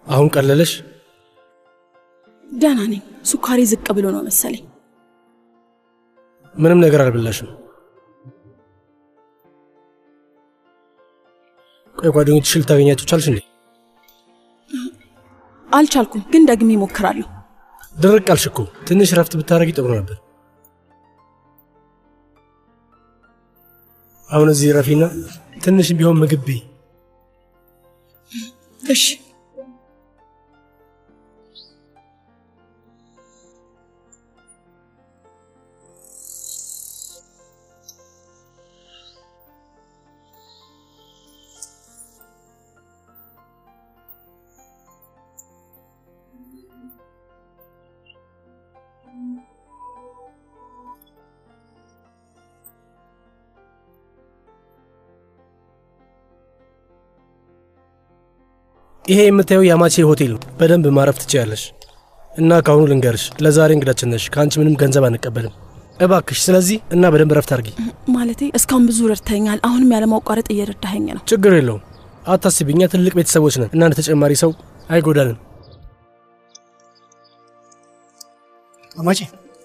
አሁን ቀለለሽ? ደህና ነኝ። ሱካሬ ዝቅ ብሎ ነው መሰለኝ። ምንም ነገር አልበላሽም። ቆይ ጓደኞችሽ ልታገኛቸው ቻልሽ እንዴ? አልቻልኩም፣ ግን ደግሜ እሞክራለሁ። ድርቅ አልሽ እኮ። ትንሽ ረፍት ብታደርጊ ጥሩ ነበር። አሁን እዚህ ረፊና ትንሽ ቢሆን ምግብ ብይ። እሺ ይሄ የምታየው የአማቼ ሆቴል ነው። በደንብ ማረፍ ትችያለሽ። እና ከአሁኑ ልንገርሽ፣ ለዛሬ እንግዳችን ነሽ። ከአንቺ ምንም ገንዘብ አንቀበልም እባክሽ። ስለዚህ እና በደንብ ረፍት አድርጊ። ማለቴ እስካሁን ብዙ ረድተኛል። አሁንም ያለማቋረጥ እየረዳኸኝ ነው። ችግር የለውም አታስቢ። እኛ ትልቅ ቤተሰቦች ነን እና እንደ ተጨማሪ ሰው አይጎዳንም። አማቼ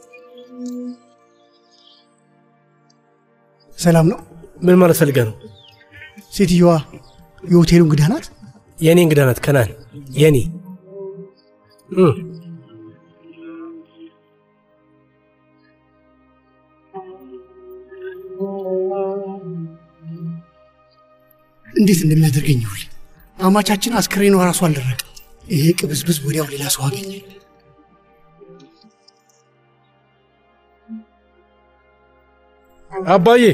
ሰላም ነው? ምን ማለት ፈልገ ነው? ሴትየዋ የሆቴሉ እንግዳ ናት? የእኔ እንግዳ ናት። ከናን የኔ እም፣ እንዴት እንደሚያደርገኝ ይሁል። አማቻችን አስክሬኗ ራሱ አልደረቀ። ይሄ ቅብዝብዝ ወዲያው ሌላ ሰው አገኘ። አባዬ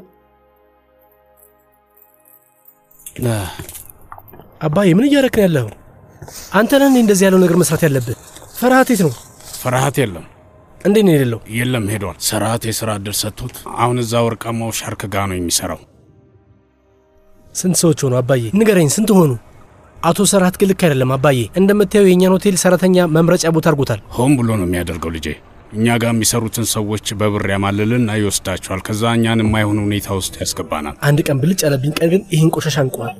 አባዬ ምን እያረክ ነው ያለኸው? አንተ ነህ እንደዚህ ያለው ነገር መስራት ያለብህ። ፍርሃት የት ነው? ፍርሃት የለም እንዴት ነው የሌለው? የለም ሄዷል። ስርዓት የስራ እድል ሰጥቶት አሁን እዛ ወርቃማው ሻርክ ጋ ነው የሚሰራው። ስንት ሰዎች ሆኑ አባዬ? ንገረኝ፣ ስንት ሆኑ? አቶ ሰራት ግን ልክ አይደለም አባዬ። እንደምታየው የእኛን ሆቴል ሰራተኛ መምረጫ ቦታ አድርጎታል። ሆን ብሎ ነው የሚያደርገው ልጄ። እኛ ጋር የሚሰሩትን ሰዎች በብር ያማልልና ይወስዳቸዋል። ከዛ እኛን የማይሆን ሁኔታ ውስጥ ያስገባናል። አንድ ቀን ብልጭ ያለብኝ ቀን ግን ይህን ቆሻሻ እንቀዋል።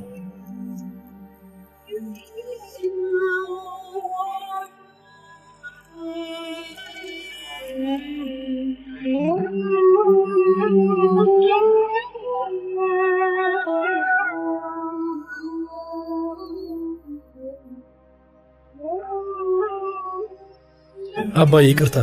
አባዬ ይቅርታ።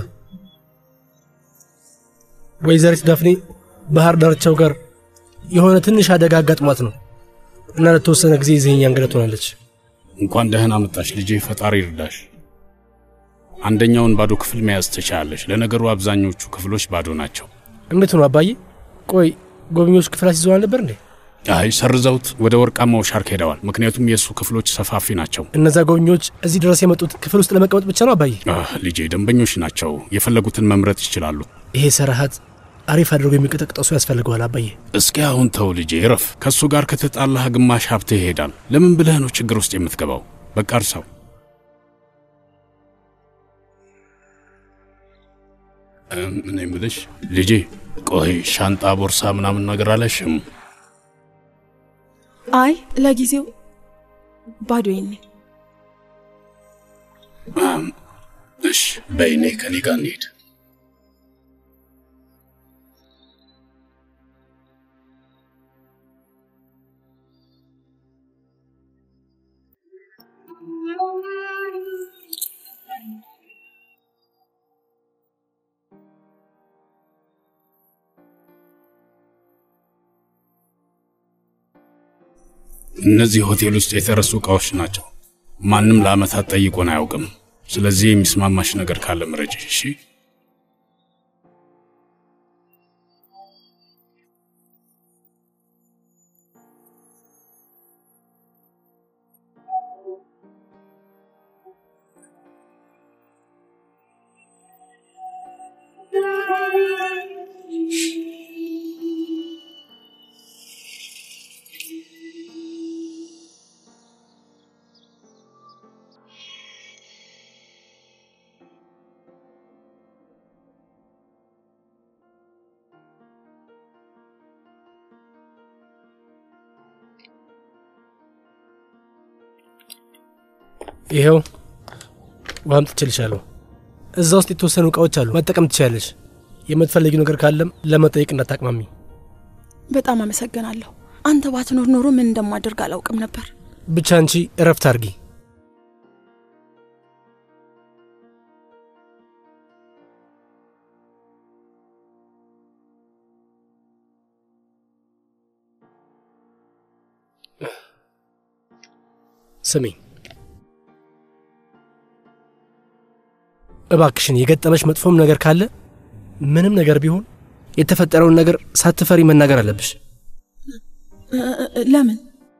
ወይዘሪት ዳፍኔ ባህር ዳርቻው ጋር የሆነ ትንሽ አደጋ አጋጥሟት ነው እና ለተወሰነ ጊዜ ይዘኛ እንግዳ ትሆናለች። እንኳን ደህና መጣሽ ልጄ። ፈጣሪ ይርዳሽ። አንደኛውን ባዶ ክፍል መያዝ ትችላለሽ። ለነገሩ አብዛኞቹ ክፍሎች ባዶ ናቸው። እንዴት ነው አባዬ? ቆይ ጎብኚዎች ክፍል አስይዘው አልነበር እንዴ? አይ ሰርዘውት ወደ ወርቃማው ሻርክ ሄደዋል። ምክንያቱም የእሱ ክፍሎች ሰፋፊ ናቸው። እነዛ ጎብኚዎች እዚህ ድረስ የመጡት ክፍል ውስጥ ለመቀመጥ ብቻ ነው አባዬ? አህ ልጄ፣ ደንበኞች ናቸው። የፈለጉትን መምረጥ ይችላሉ። ይሄ ሰራሃት አሪፍ አድርጎ የሚቀጠቅጠው ሰው ያስፈልገዋል አባዬ። እስኪ አሁን ተው ልጄ፣ እረፍ። ከእሱ ጋር ከተጣላህ ግማሽ ሀብትህ ይሄዳል። ለምን ብለህ ነው ችግር ውስጥ የምትገባው? በቃ እርሳው። እም፣ እኔ የምልሽ ልጄ፣ ቆይ ሻንጣ፣ ቦርሳ ምናምን ነገር አለሽም? አይ ለጊዜው ባዶዬን ነኝ። እሽ በይኔ ከኔ ጋር እንሄድ። እነዚህ ሆቴል ውስጥ የተረሱ እቃዎች ናቸው። ማንም ለዓመታት ጠይቆን አያውቅም። ስለዚህ የሚስማማሽ ነገር ካለ ምረጭ። እሺ ይኸው ውሃም ትችልሻለሁ። እዛ ውስጥ የተወሰኑ እቃዎች አሉ፣ መጠቀም ትችላለች። የምትፈልጊው ነገር ካለም ለመጠየቅ እንዳታቅማሚ። በጣም አመሰግናለሁ። አንተ ባትኖር ኖሮ ምን እንደማደርግ አላውቅም ነበር። ብቻ አንቺ እረፍት አድርጊ። ስሚ እባክሽን፣ የገጠመሽ መጥፎም ነገር ካለ ምንም ነገር ቢሆን የተፈጠረውን ነገር ሳትፈሪ መናገር አለብሽ። እ- እ- ለምን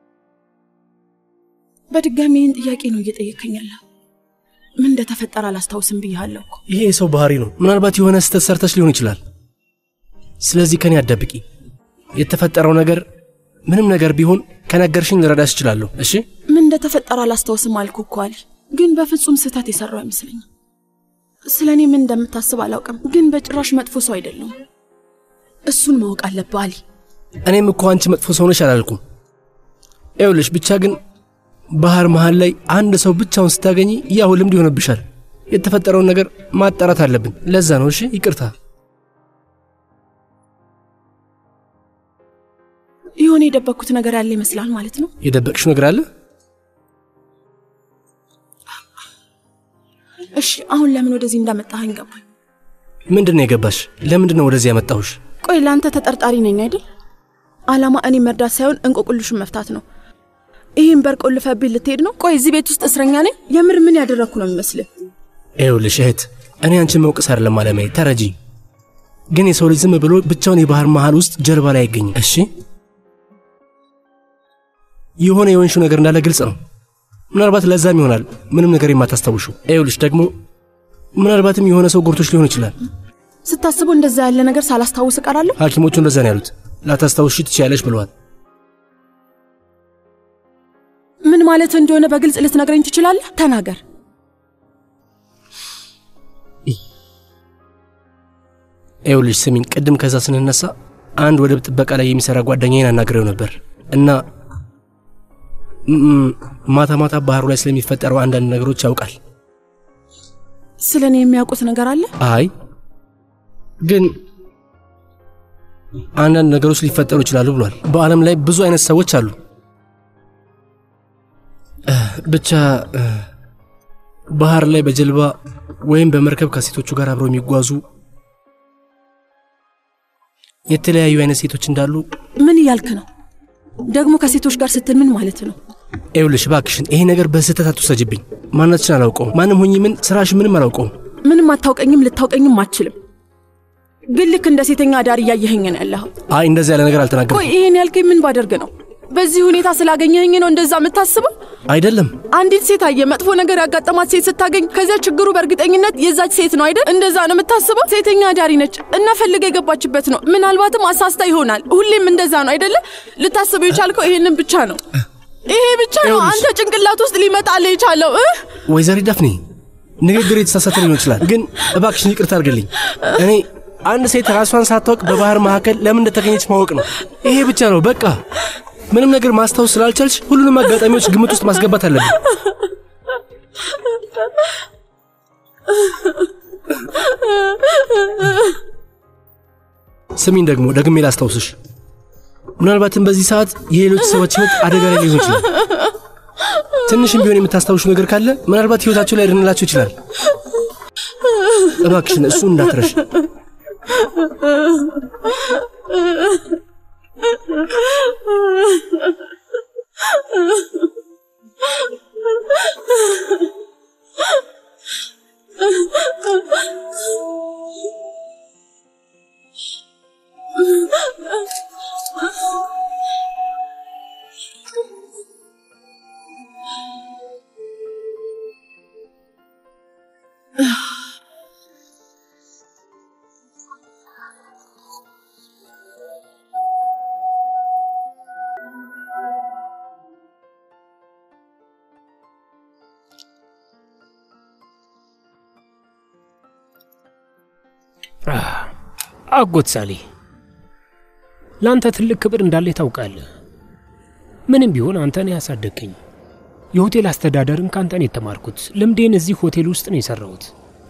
በድጋሚ ይህን ጥያቄ ነው እየጠየከኝ ያለህ? ምን እንደተፈጠረ አላስታውስም ብያለሁ እኮ። ይሄ የሰው ባህሪ ነው። ምናልባት የሆነ ስህተት ሰርተሽ ሊሆን ይችላል። ስለዚህ ከኔ አትደብቂ። የተፈጠረው ነገር ምንም ነገር ቢሆን ከነገርሽኝ ልረዳሽ እችላለሁ። እሺ ምን እንደተፈጠረ አላስታውስም አልኩ እኮ አሊ። ግን በፍጹም ስህተት የሰራው አይመስለኝም። ስለ እኔ ምን እንደምታስብ አላውቅም፣ ግን በጭራሽ መጥፎ ሰው አይደለሁም። እሱን ማወቅ አለብህ አሊ። እኔም እኮ አንቺ መጥፎ ሰው ነሽ አላልኩም። ይኸውልሽ ብቻ ግን ባህር መሃል ላይ አንድ ሰው ብቻውን ስታገኝ ያው ልምድ ይሆንብሻል። የተፈጠረውን ነገር ማጣራት አለብን። ለዛ ነው። እሺ ይቅርታ። የሆነ የደበቅኩት ነገር ያለ ይመስላል ማለት ነው። የደበቅሽ ነገር አለ? እሺ አሁን ለምን ወደዚህ እንዳመጣኸኝ ገባኝ። ምንድን ነው የገባሽ? ለምንድን ነው ወደዚህ ያመጣሁሽ? ቆይ ለአንተ ተጠርጣሪ ነኝ አይደል? አላማ እኔ መርዳት ሳይሆን እንቆቅልሹን መፍታት ነው። ይህን በር ቆልፈብኝ ልትሄድ ነው? ቆይ እዚህ ቤት ውስጥ እስረኛ ነኝ? የምር ምን ያደረግኩ ነው የሚመስልህ? ይኸውልሽ እህት፣ እኔ አንቺን መውቀስ አይደለም አለማዬ፣ ተረጂ። ግን የሰው ልጅ ዝም ብሎ ብቻውን የባህር መሃል ውስጥ ጀልባ ላይ አይገኝም። እሺ የሆነ የወንሹ ነገር እንዳለ ግልጽ ነው። ምናልባት ለዛም ይሆናል ምንም ነገር የማታስታውሹ። ይኸውልሽ ደግሞ ምናልባትም የሆነ ሰው ጎርቶች ሊሆን ይችላል። ስታስበው እንደዛ ያለ ነገር ሳላስታውስ እቀራለሁ? ሐኪሞቹ እንደዛ ነው ያሉት። ላታስታውሺ ትችያለሽ ብለዋል። ምን ማለት እንደሆነ በግልጽ ልትነግረኝ ትችላለህ? ተናገር። ይኸውልሽ ስሚኝ፣ ቅድም ከዛ ስንነሳ አንድ ወደብ ጥበቃ ላይ የሚሰራ ጓደኛዬን አናግሬው ነበር እና ም- ማታ ማታ ባህሩ ላይ ስለሚፈጠረው አንዳንድ ነገሮች ያውቃል። ስለ እኔ የሚያውቁት ነገር አለ? አይ ግን አንዳንድ ነገሮች ሊፈጠሩ ይችላሉ ብሏል። በዓለም ላይ ብዙ አይነት ሰዎች አሉ። እ፣ ብቻ እ፣ ባህር ላይ በጀልባ ወይም በመርከብ ከሴቶቹ ጋር አብረው የሚጓዙ የተለያዩ አይነት ሴቶች እንዳሉ ምን እያልክ ነው? ደግሞ ከሴቶች ጋር ስትል ምን ማለት ነው? ይኸውልሽ እባክሽን ይሄ ነገር በስህተት አትውሰጅብኝ። ማናችን አላውቀውም። ማንም ሆኜ ምን ስራሽ ምንም አላውቀውም። ምንም አታውቀኝም፣ ልታውቀኝም አትችልም። ግን ልክ እንደ ሴተኛ አዳር እያየኸኝ ነው ያለኸው። አይ እንደዚህ ያለ ነገር ቆይ አልተናገርኩም። ይሄን ያልከኝ ምን ባደርግ ነው? በዚህ ሁኔታ ስላገኘኸኝ ነው እንደዛ የምታስበው? አይደለም አንዲት ሴት አየ መጥፎ ነገር ያጋጠማት ሴት ስታገኝ ከዚያ ችግሩ በእርግጠኝነት የዛች ሴት ነው አይደል? እንደዛ ነው የምታስበው? ሴተኛ አዳሪ ነች እና ፈልገ የገባችበት ነው። ምናልባትም አሳስታ ይሆናል። ሁሌም እንደዛ ነው አይደለ? ልታስበው የቻልከው ይሄንን ብቻ ነው። ይሄ ብቻ ነው አንተ ጭንቅላት ውስጥ ሊመጣልህ የቻለው እ? ወይዘሪ ዳፍኔ ንግግር የተሳሳተ ሊሆን ይችላል፣ ግን እባክሽን ይቅርታ አድርግልኝ። እኔ አንድ ሴት ራሷን ሳታውቅ በባህር መካከል ለምን እንደተገኘች ማወቅ ነው። ይሄ ብቻ ነው በቃ። ምንም ነገር ማስታወስ ስላልቻልሽ ሁሉንም አጋጣሚዎች ግምት ውስጥ ማስገባት አለብን። ስሚኝ ደግሞ ደግሜ ላስታውስሽ፣ ምናልባትም በዚህ ሰዓት የሌሎች ሰዎች ሕይወት አደጋ ላይ ሊሆን ይችላል። ትንሽም ቢሆን የምታስታውሹ ነገር ካለ ምናልባት ሕይወታቸው ላይ ያድንላቸው ይችላል። እባክሽን እሱ እንዳትረሽ። አጎት ሳሌ ለአንተ ትልቅ ክብር እንዳለ ታውቃለህ። ምንም ቢሆን አንተ ነህ ያሳደግከኝ። የሆቴል አስተዳደርን ካንተ ነው የተማርኩት። ልምዴን እዚህ ሆቴል ውስጥ ነው የሰራሁት።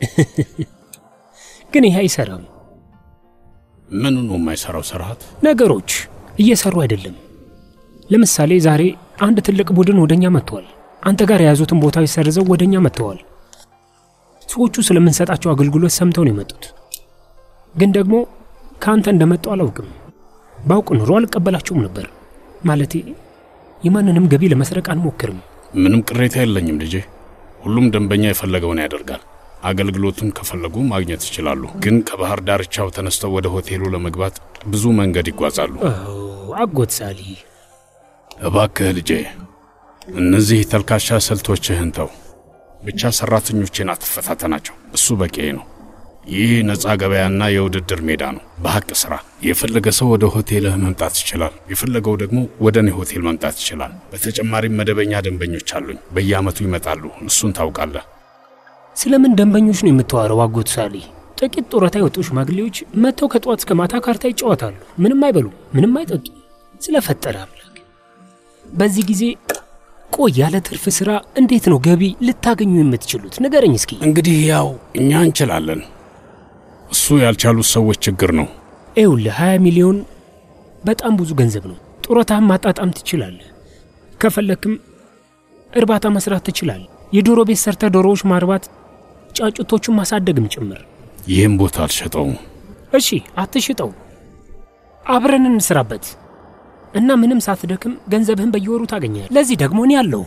ግን ይህ አይሰራም። ምኑ ነው የማይሰራው ስርዓት? ነገሮች እየሰሩ አይደለም። ለምሳሌ ዛሬ አንድ ትልቅ ቡድን ወደኛ መጥተዋል። አንተ ጋር የያዙትን ቦታዎች ሰርዘው ወደኛ መጥተዋል። ሰዎቹ ስለምንሰጣቸው አገልግሎት ሰምተው ነው የመጡት። ግን ደግሞ ከአንተ እንደመጡ አላውቅም። ባውቅ ኑሮ አልቀበላቸውም ነበር። ማለቴ የማንንም ገቢ ለመስረቅ አንሞክርም። ምንም ቅሬታ የለኝም ልጄ። ሁሉም ደንበኛ የፈለገውን ያደርጋል። አገልግሎቱን ከፈለጉ ማግኘት ይችላሉ። ግን ከባህር ዳርቻው ተነስተው ወደ ሆቴሉ ለመግባት ብዙ መንገድ ይጓዛሉ። አጎት ሳሊ፣ እባክህ ልጄ እነዚህ ተልካሻ ስልቶችህን ተው። ብቻ ሰራተኞቼን አትፈታተናቸው። እሱ በቂ ነው። ይህ ነፃ ገበያና የውድድር ሜዳ ነው። በሐቅ ስራ። የፈለገ ሰው ወደ ሆቴልህ መምጣት ይችላል። የፈለገው ደግሞ ወደ እኔ ሆቴል መምጣት ይችላል። በተጨማሪም መደበኛ ደንበኞች አሉኝ። በየዓመቱ ይመጣሉ። እሱን ታውቃለህ። ስለምን ደንበኞች ነው የምታወራው? አጎት ሳሊ፣ ጥቂት ጡረታ የወጡ ሽማግሌዎች መጥተው ከጠዋት እስከ ማታ ካርታ ይጫወታሉ። ምንም አይበሉ፣ ምንም አይጠጡ። ስለፈጠረ አምላክ በዚህ ጊዜ ቆይ፣ ያለ ትርፍ ስራ እንዴት ነው ገቢ ልታገኙ የምትችሉት? ንገረኝ እስኪ። እንግዲህ ያው እኛ እንችላለን። እሱ ያልቻሉት ሰዎች ችግር ነው። ይኸውልህ 20 ሚሊዮን በጣም ብዙ ገንዘብ ነው። ጡረታህን ማጣጣም ትችላለህ። ከፈለክም እርባታ መስራት ትችላለህ። የዶሮ ቤት ሰርተ ዶሮዎች ማርባት፣ ጫጩቶቹን ማሳደግም ጭምር። ይህም ቦታ አልሸጠውም። እሺ አትሽጠው፣ አብረን እንስራበት እና ምንም ሳትደክም ገንዘብህን በየወሩ ታገኛለህ። ለዚህ ደግሞ እኔ አለሁ።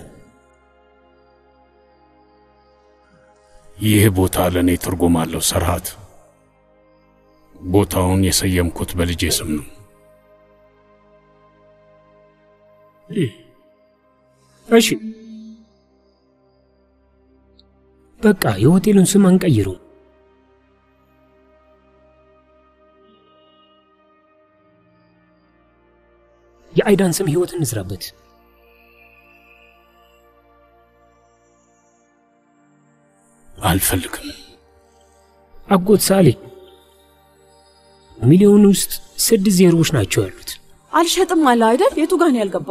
ይህ ቦታ ለእኔ ትርጉም አለው ሰርሃት። ቦታውን የሰየምኩት በልጄ ስም ነው። እሺ በቃ የሆቴሉን ስም አንቀይሩ። የአይዳን ስም ህይወት እንስራበት። አልፈልግም። አጎት ሳሌ ሚሊዮን ውስጥ ስድስት ዜሮዎች ናቸው ያሉት። አልሸጥም አለ አይደል? የቱ ጋር ነው ያልገባ?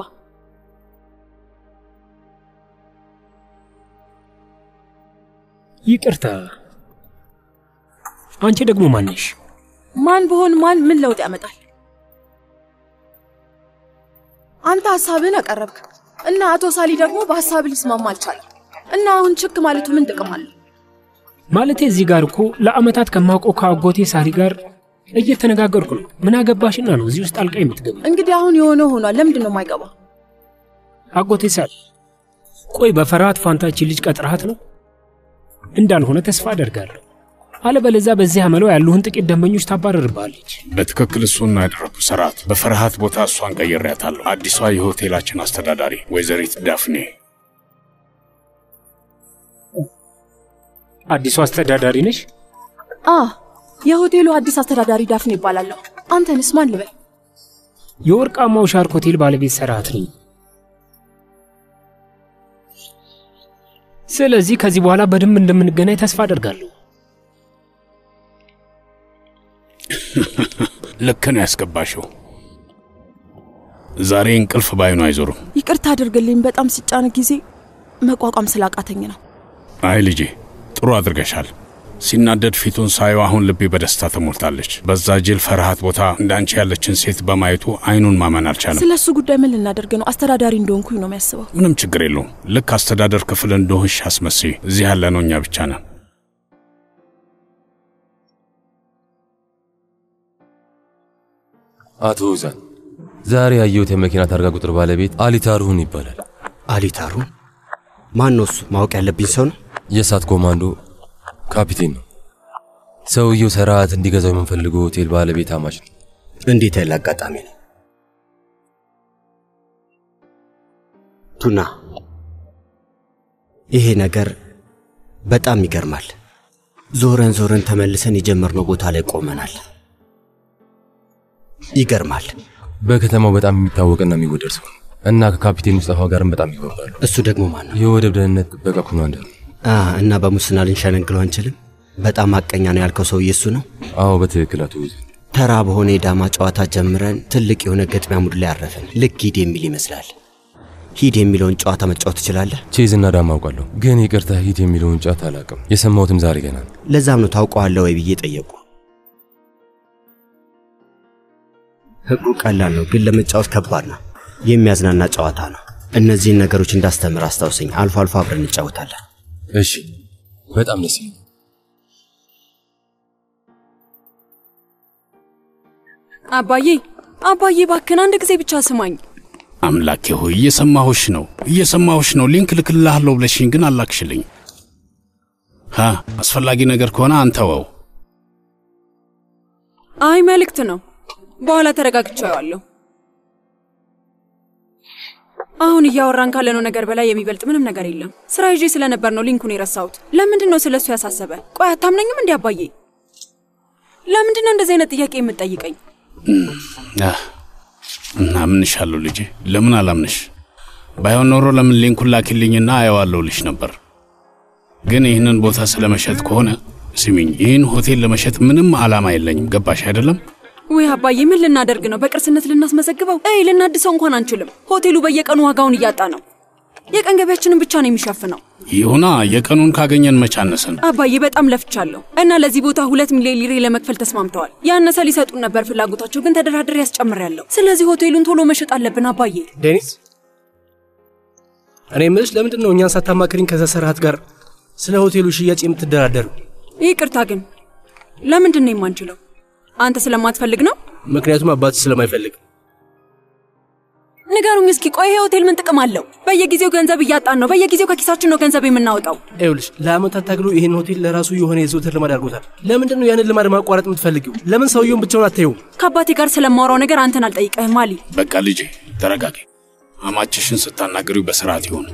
ይቅርታ፣ አንቺ ደግሞ ማነሽ? ማን ብሆን ማን ምን ለውጥ ያመጣል? አንተ ሀሳብህን አቀረብክ እና አቶ ሳሊ ደግሞ በሀሳብ ሊስማማ አልቻለም እና አሁን ችክ ማለቱ ምን ጥቅም አለው? ማለቴ እዚህ ጋር እኮ ለአመታት ከማውቀው ከአጎቴ ሳሪ ጋር እየተነጋገርኩ ነው። ምን አገባሽና ነው እዚህ ውስጥ አልቃ የምትገባ? እንግዲህ አሁን የሆነ ሆኗል። ለምንድን ነው የማይገባ? አጎቴ ሳሪ፣ ቆይ በፍርሃት ፋንታችን ልጅ ቀጥረሃት ነው? እንዳልሆነ ተስፋ አደርጋለሁ። አለበለዚያ በዚህ አመለው ያሉህን ጥቂት ደንበኞች ታባረርባለች። በትክክል እሱን ያደረግኩ ስርዓት። በፍርሃት ቦታ እሷን ቀይሬያታለሁ። አዲሷ የሆቴላችን አስተዳዳሪ ወይዘሪት ዳፍኔ። አዲሱ አስተዳዳሪ ነሽ? አ የሆቴሉ አዲስ አስተዳዳሪ ዳፍኔ ይባላለሁ። አንተንስ ማን ልበል? የወርቃማው ሻርክ ሆቴል ባለቤት ሰራት ነኝ። ስለዚህ ከዚህ በኋላ በደንብ እንደምንገናኝ ተስፋ አደርጋለሁ። ልክ ነው ያስገባሽው። ዛሬ እንቅልፍ ባይኑ አይዞርም። ይቅርታ አድርግልኝ። በጣም ስጫን ጊዜ መቋቋም ስላቃተኝ ነው። አይ ልጄ፣ ጥሩ አድርገሻል። ሲናደድ ፊቱን ሳየው አሁን ልቤ በደስታ ተሞልታለች። በዛ ጅል ፈርሃት ቦታ እንዳንቺ ያለችን ሴት በማየቱ አይኑን ማመን አልቻለም። ስለ እሱ ጉዳይ ምን ልናደርግ ነው? አስተዳዳሪ እንደሆንኩኝ ነው የሚያስበው። ምንም ችግር የለውም። ልክ አስተዳደር ክፍል እንደሆንሽ አስመስይ። እዚህ ያለነው እኛ ብቻ ነን። አቶ ውዛን ዛሬ ያየሁት የመኪና ታርጋ ቁጥር ባለቤት አሊታሩን ይባላል። አሊታሩ ማን ነው እሱ? ማወቅ ያለብኝ ሰው ነው? የእሳት ኮማንዶ ካፒቴን ነው። ሰውየው ሰራት እንዲገዛው የምንፈልገው ሆቴል ባለቤት አማች ነው። እንዴት ያለ አጋጣሚ ነው! ቱና፣ ይሄ ነገር በጣም ይገርማል። ዞረን ዞረን ተመልሰን የጀመርነው ቦታ ላይ ቆመናል። ይገርማል። በከተማው በጣም የሚታወቅና የሚወደድ ሰው ነው እና ከካፒቴን ሙስጠፋ ጋርም በጣም ይግባባሉ። እሱ ደግሞ ማን ነው? የወደብ ደህንነት ጥበቃ ኮማንደር ነው። አ እና በሙስና ልንሸነግለው አንችልም። በጣም ሐቀኛ ነው ያልከው ሰውዬ እሱ ነው? አዎ በትክክል አቶ ውዛን። ተራ በሆነ የዳማ ጨዋታ ጀምረን ትልቅ የሆነ ገጥሚያ ሙድ ላይ አረፍን። ልክ ሂድ የሚል ይመስላል። ሂድ የሚለውን ጨዋታ መጫወት ትችላለህ? ቼዝ እና ዳማ አውቃለሁ፣ ግን ይቅርታ ሂድ የሚለውን ጨዋታ አላውቅም። የሰማሁትም ዛሬ ገና ነው። ለዛም ነው ታውቀዋለህ ወይ ብዬ ጠየቁ። ህጉ ቀላል ነው፣ ግን ለመጫወት ከባድ ነው። የሚያዝናና ጨዋታ ነው። እነዚህን ነገሮች እንዳስተምር አስታውሰኝ። አልፎ አልፎ አብረን እንጫወታለን። እሺ፣ በጣም ደስ ይላል። አባዬ አባዬ ባክን አንድ ጊዜ ብቻ ስማኝ። አምላኬ ሆይ እየሰማሁሽ ነው፣ እየሰማሁሽ ነው። ሊንክ ልክልሃለሁ ብለሽኝ ግን አላክሽልኝ። ሀ አስፈላጊ ነገር ከሆነ አንተወው። አይ መልእክት ነው። በኋላ ተረጋግቼዋለሁ። አሁን እያወራን ካለነው ነገር በላይ የሚበልጥ ምንም ነገር የለም። ስራ ይዤ ስለነበር ነው ሊንኩን የረሳሁት። ለምንድን ነው ስለሱ ያሳሰበ? ቆይ አታምነኝም እንዲ አባዬ? ለምንድን ነው እንደዚህ አይነት ጥያቄ የምትጠይቀኝ? አህ፣ እናምንሻለሁ ልጄ። ለምን አላምንሽ? ባይሆን ኖሮ ለምን ሊንኩን ላኪልኝና አየዋለሁ ልሽ ነበር። ግን ይህንን ቦታ ስለመሸጥ ከሆነ ስሚኝ፣ ይህን ሆቴል ለመሸጥ ምንም ዓላማ የለኝም። ገባሽ አይደለም? ወይ አባዬ ምን ልናደርግ ነው? በቅርስነት ልናስመዘግበው? አይ ልናድሰው እንኳን አንችልም። ሆቴሉ በየቀኑ ዋጋውን እያጣ ነው። የቀን ገቢያችንን ብቻ ነው የሚሸፍነው። ይሁና የቀኑን ካገኘን መቻነስን አባዬ በጣም ለፍቻለሁ እና ለዚህ ቦታ ሁለት ሚሊዮን ሊሬ ለመክፈል ተስማምተዋል። ያነሰ ሊሰጡን ነበር ፍላጎታቸው፣ ግን ተደራድሬ ያስጨምሬያለሁ። ስለዚህ ሆቴሉን ቶሎ መሸጥ አለብን አባዬ። ዴኒስ፣ እኔ የምልሽ ለምንድን ነው እኛን ሳታማክሪኝ ከዛ ሰራሃት ጋር ስለ ሆቴሉ ሽያጭ የምትደራደሩ? ይቅርታ ግን ለምንድን ነው የማንችለው? አንተ ስለማትፈልግ ነው? ምክንያቱም አባት ስለማይፈልግ። ንገሩኝ እስኪ። ቆይ ይሄ ሆቴል ምን ጥቅም አለው? በየጊዜው ገንዘብ እያጣን ነው። በየጊዜው ከኪሳችን ነው ገንዘብ የምናወጣው። ይኸውልሽ ለአመታት ታግሎ ይህን ሆቴል ለራሱ የሆነ የዘውትር ልማድ አድርጎታል። ለምንድን ነው ያንን ልማድ ማቋረጥ የምትፈልጊው? ለምን ሰውየውን ብቻውን አታየውም? ከአባቴ ጋር ስለማወራው ነገር አንተን አልጠይቀህም አሊ። በቃ ልጄ ተረጋጊ። አማችሽን ስታናግሪው በስርዓት ይሁን።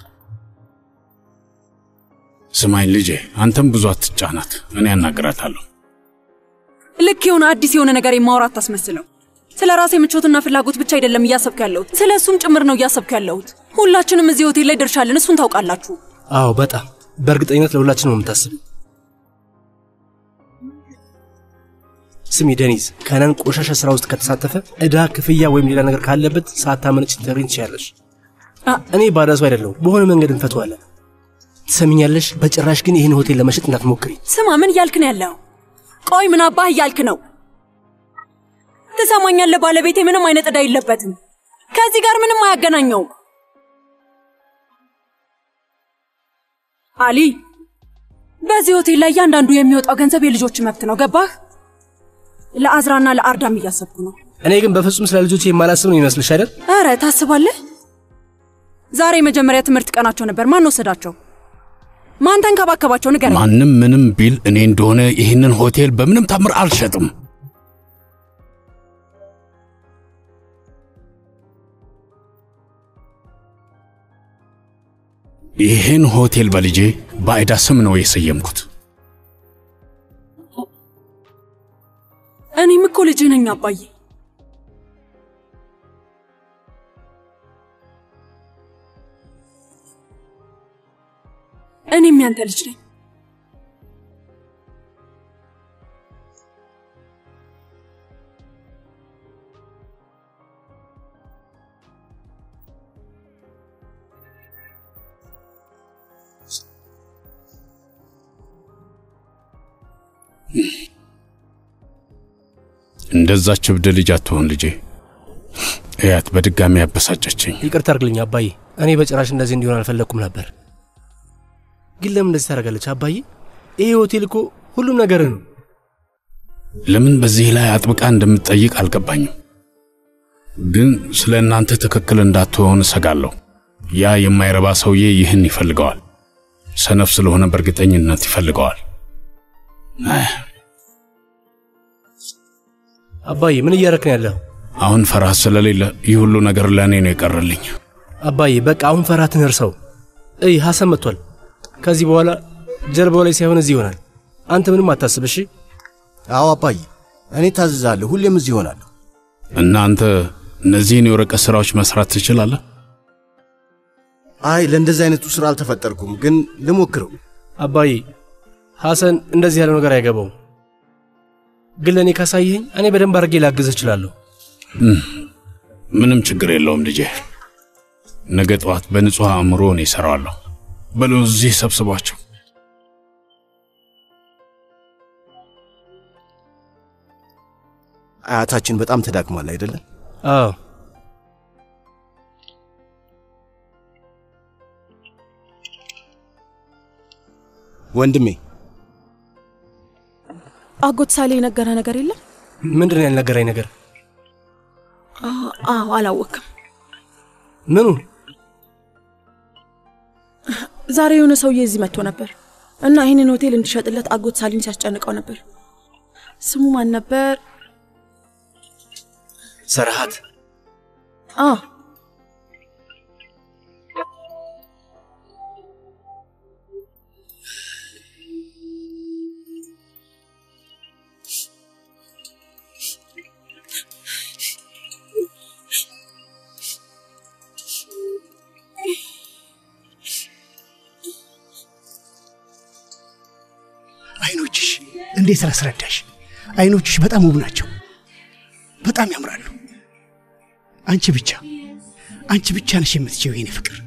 ስማኝ ልጄ፣ አንተም ብዙ አትጫናት፣ እኔ ያናግራታለሁ። ልክ የሆነ አዲስ የሆነ ነገር የማውራት ታስመስለው። ስለ ራሴ ምቾትና ፍላጎት ብቻ አይደለም እያሰብኩ ያለሁት፣ ስለ እሱም ጭምር ነው እያሰብኩ ያለሁት። ሁላችንም እዚህ ሆቴል ላይ ድርሻ አለን፣ እሱን ታውቃላችሁ። አዎ በጣም በእርግጠኝነት ለሁላችን ነው የምታስብ። ስሚ ደኒዝ፣ ከነን ቆሻሻ ስራ ውስጥ ከተሳተፈ ዕዳ፣ ክፍያ ወይም ሌላ ነገር ካለበት ሳታመነጭ ልትነግሪኝ ትችያለሽ። እኔ ባዳ ሰው አይደለሁም። በሆነ መንገድ እንፈተዋለን። ትሰሚኛለሽ? በጭራሽ ግን ይህን ሆቴል ለመሸጥ እንዳትሞክሪ። ስማ፣ ምን እያልክ ነው ያለው? ቆይ ምን አባህ እያልክ ነው? ትሰማኛለህ? ባለቤቴ ምንም አይነት ዕዳ የለበትም። ከዚህ ጋር ምንም አያገናኘውም። አሊ፣ በዚህ ሆቴል ላይ እያንዳንዱ የሚወጣው ገንዘብ የልጆች መብት ነው። ገባህ? ለአዝራና ለአርዳም እያሰብኩ ነው። እኔ ግን በፍጹም ስለ ልጆች የማላስብ ነው ይመስልሽ አይደል? ኧረ ታስባለህ? ዛሬ የመጀመሪያ ትምህርት ቀናቸው ነበር። ማን ወሰዳቸው? ማን ተንከባከባቸው? ንገረኝ። ማንም ምንም ቢል እኔ እንደሆነ ይህንን ሆቴል በምንም ታምር አልሸጥም። ይህን ሆቴል በልጄ በአይዳ ስም ነው የሰየምኩት። እኔም እኮ ልጅህ ነኝ አባዬ። እኔም ያንተ ልጅ ነኝ። እንደዛች እብድ ልጅ አትሆን ልጄ። እያት በድጋሚ ያበሳጨችኝ። ይቅርታ አድርግልኝ አባዬ። እኔ በጭራሽ እንደዚህ እንዲሆን አልፈለግኩም ነበር። ግን ለምን እንደዚህ ታደርጋለች አባዬ? ይሄ ሆቴል እኮ ሁሉም ነገር ነው። ለምን በዚህ ላይ አጥብቃ እንደምትጠይቅ አልገባኝም። ግን ስለ እናንተ ትክክል እንዳትሆን እሰጋለሁ። ያ የማይረባ ሰውዬ ይህን ይፈልገዋል። ሰነፍ ስለሆነ በእርግጠኝነት ይፈልገዋል። አህ፣ አባዬ ምን እያረክን ያለው? አሁን ፍርሃት ስለሌለ ይህ ሁሉ ነገር ለእኔ ነው የቀረልኝ። አባዬ በቃ አሁን ፈራትን እርሰው። እይ ሐሰን መጥቷል። ከዚህ በኋላ ጀርባው ላይ ሳይሆን እዚህ ይሆናል። አንተ ምንም አታስብ እሺ? አዎ አባዬ፣ እኔ ታዝዛለሁ። ሁሌም እዚህ ይሆናለሁ። እና አንተ እነዚህን የወረቀት ሥራዎች መስራት ትችላለህ? አይ ለእንደዚህ አይነቱ ሥራ አልተፈጠርኩም፣ ግን ልሞክረው። አባዬ ሐሰን እንደዚህ ያለው ነገር አይገባውም። ግን ለእኔ ካሳየኸኝ እኔ በደንብ አድርጌ ላግዝህ እችላለሁ። ምንም ችግር የለውም ልጄ። ነገ ጠዋት በንጹሕ አእምሮ እኔ እሰራዋለሁ። በሉ እዚህ ሰብስቧቸው። አያታችን በጣም ተዳክሟል አይደለም? አዎ ወንድሜ አጎት ሳሌ የነገረ ነገር የለም? ምንድን ነው ያልነገረኝ ነገር? አዎ አላወቅም። ምኑ? ዛሬ የሆነ ሰውዬ እዚህ መጥቶ ነበር እና ይህንን ሆቴል እንዲሸጥለት አጎት ሳሊን ሲያስጨንቀው ነበር። ስሙ ማን ነበር? ሰርሃት አ አይኖችሽ እንዴት ላስረዳሽ? አይኖችሽ በጣም ውብ ናቸው፣ በጣም ያምራሉ። አንቺ ብቻ አንቺ ብቻ ነሽ የምትችይው የኔ ፍቅር።